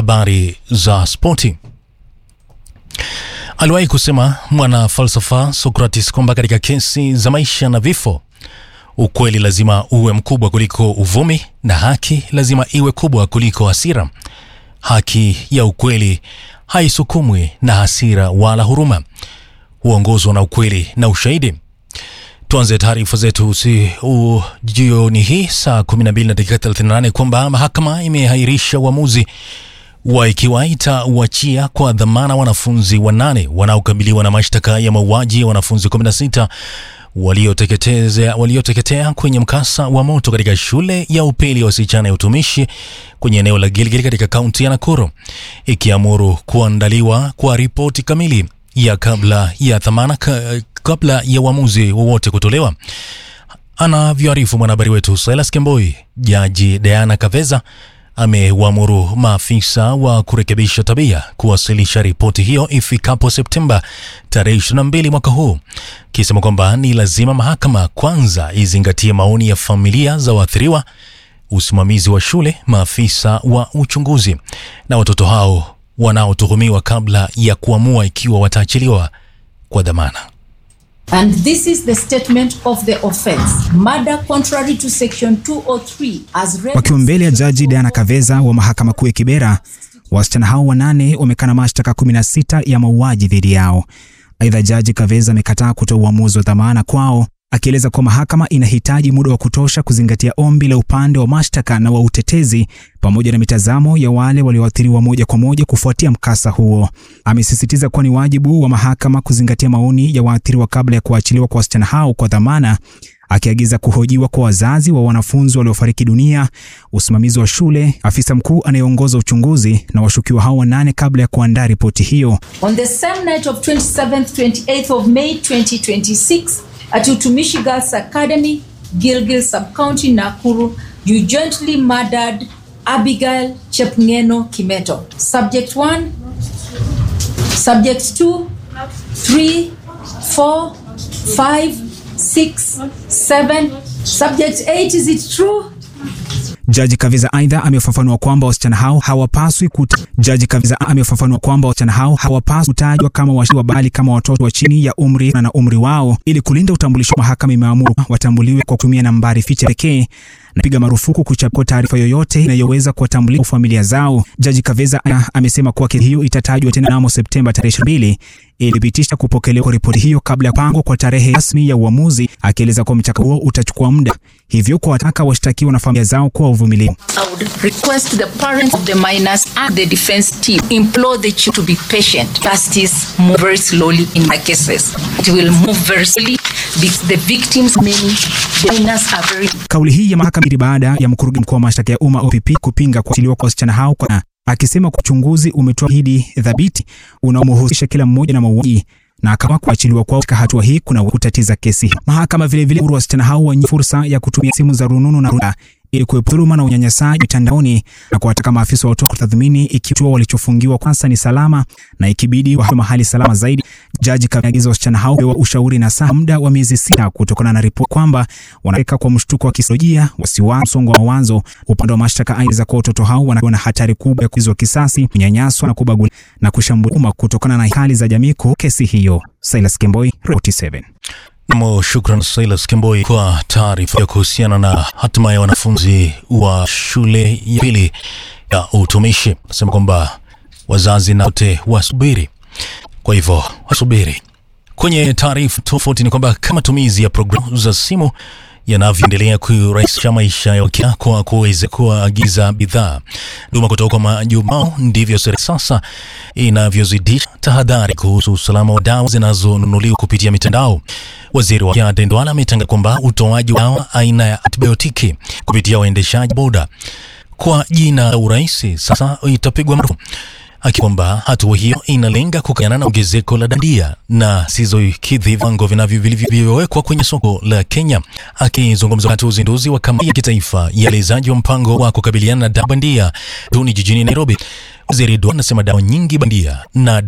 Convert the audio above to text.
habari za spoti. Aliwahi kusema mwana falsafa Socrates kwamba katika kesi za maisha na vifo, ukweli lazima uwe mkubwa kuliko uvumi na haki lazima iwe kubwa kuliko hasira. Haki ya ukweli haisukumwi na hasira wala huruma, huongozwa na ukweli na ushahidi. Tuanze taarifa zetu si u jioni hii saa 12 na dakika 38 kwamba mahakama imehairisha uamuzi wa ikiwa itauachia kwa dhamana wanafunzi wanane wanaokabiliwa na mashtaka ya mauaji ya wanafunzi 16 walioteketea walioteketea kwenye mkasa wa moto katika shule ya upili ya wasichana ya utumishi kwenye eneo la Gilgil katika kaunti ya Nakuru, ikiamuru kuandaliwa kwa ripoti kamili ya kabla ya dhamana ka, kabla ya uamuzi wowote kutolewa. Anavyoarifu mwanahabari wetu Silas Kemboi, jaji Diana Kaveza ameuamuru maafisa wa kurekebisha tabia kuwasilisha ripoti hiyo ifikapo Septemba tarehe 22 mwaka huu, kisema kwamba ni lazima mahakama kwanza izingatie maoni ya familia za waathiriwa, usimamizi wa shule, maafisa wa uchunguzi na watoto hao wanaotuhumiwa kabla ya kuamua ikiwa wataachiliwa kwa dhamana. And this is the statement of the offense. Murder contrary to section 203 as read. Wakiwa mbele ya jaji Diana Kaveza wa mahakama kuu ya Kibera, wasichana hao wanane wamekana mashtaka 16 ya mauaji dhidi yao. Aidha, jaji Kaveza amekataa kutoa uamuzi wa dhamana kwao, akieleza kuwa mahakama inahitaji muda wa kutosha kuzingatia ombi la upande wa mashtaka na wa utetezi pamoja na mitazamo ya wale walioathiriwa moja kwa moja kufuatia mkasa huo. Amesisitiza kuwa ni wajibu wa mahakama kuzingatia maoni ya waathiriwa kabla ya kuachiliwa kwa wasichana hao kwa dhamana, akiagiza kuhojiwa kwa wazazi wa wanafunzi waliofariki dunia, usimamizi wa shule, afisa mkuu anayeongoza uchunguzi na washukiwa hao wanane kabla ya kuandaa ripoti hiyo. On the same night of 27th 28th of May 2026 at Utumishi Girls Academy, Gilgil Sub-County, Nakuru, you jointly murdered Abigail Chepngeno Kimeto. Subject 1, Subject 2, 3, 4, 5, 6, 7. Subject 8, is it true? Jaji Kaviza aidha amefafanua kwamba wasichana hao hawapaswi kuta... Jaji Kaviza amefafanua kwamba wasichana hao hawapaswi kutajwa kama washukiwa bali kama watoto wa chini ya umri na umri wao ili kulinda utambulisho. Mahakama imeamuru watambuliwe kwa kutumia nambari ficha pekee na piga marufuku kuchapua taarifa yoyote inayoweza kuwatambulisha familia zao. Jaji Kaveza amesema kuwa kesi hiyo itatajwa tena mnamo Septemba tarehe 22 ilithibitisha kupokelewa kwa ripoti hiyo kabla ya kupangwa kwa tarehe rasmi ya uamuzi, akieleza kuwa mchakato huo utachukua muda, hivyo kuwataka washtakiwa na familia zao kuwa uvumilivu. I would request the parents of the minors and the defense team implore the children to be patient. Justice move very slowly in my cases. It will move very slowly because the victims many, the minors are very Kauli hii ya mahakama ili baada ya mkurugenzi mkuu wa mashtaka ya umma OPP kupinga kuachiliwa kwa wasichana hao kwa akisema kwa uchunguzi umetoa hidi thabiti unaomhusisha kila mmoja na mauaji na kama kuachiliwa kwao katika hatua hii kuna kutatiza kesi. Mahakama vile vile huru wasichana hao wenye fursa ya kutumia simu za rununu na runinga ili kuepuka dhuluma na unyanyasaji mitandaoni na kuwataka maafisa wa watoto kutathmini ikiwa walichofungiwa kwanza ni salama na ikibidi wa mahali salama zaidi. Jaji kaagiza wasichana hao pewa ushauri na saa muda wa miezi sita kutokana na ripoti kwamba wanaweka kwa mshtuko wa kisaikolojia, wasiwasi, msongo wa mawazo. Upande wa mashtaka aidha kwa watoto hao wanakuwa na hatari kubwa ya kuizwa kisasi, kunyanyaswa na kubaguliwa na kushambuliwa kutokana na hali za jamii kwa kesi hiyo. Silas Kemboi, 47. Namo, shukran Silas Kemboi kwa taarifa ya kuhusiana na hatima ya wanafunzi wa shule ya pili ya utumishi. Nasema kwamba wazazi na wote wasubiri, kwa hivyo wasubiri. Kwenye taarifa tofauti ni kwamba kama matumizi ya programu za simu yanavyoendelea kurahisisha maisha ya Wakenya kwa kuweza kuagiza bidhaa duma kutoka kwa majumbao, ndivyo serikali sasa inavyozidisha tahadhari kuhusu usalama wa dawa zinazonunuliwa kupitia mitandao. Waziri wa afya Aden Duale ametangaza kwamba utoaji wa dawa aina ya antibiotiki kupitia waendeshaji boda kwa jina la urahisi sasa itapigwa marufuku akikwamba hatua hiyo inalenga kukabiliana na ongezeko la dandia na sizokidhi viwango vinavyo vilivyowekwa kwenye soko la Kenya. Akizungumza wakati wa uzinduzi wa kamati ya kitaifa ya uelezaji wa mpango wa kukabiliana na dawa bandia duni jijini Nairobi, waziri Duale anasema dawa nyingi bandia na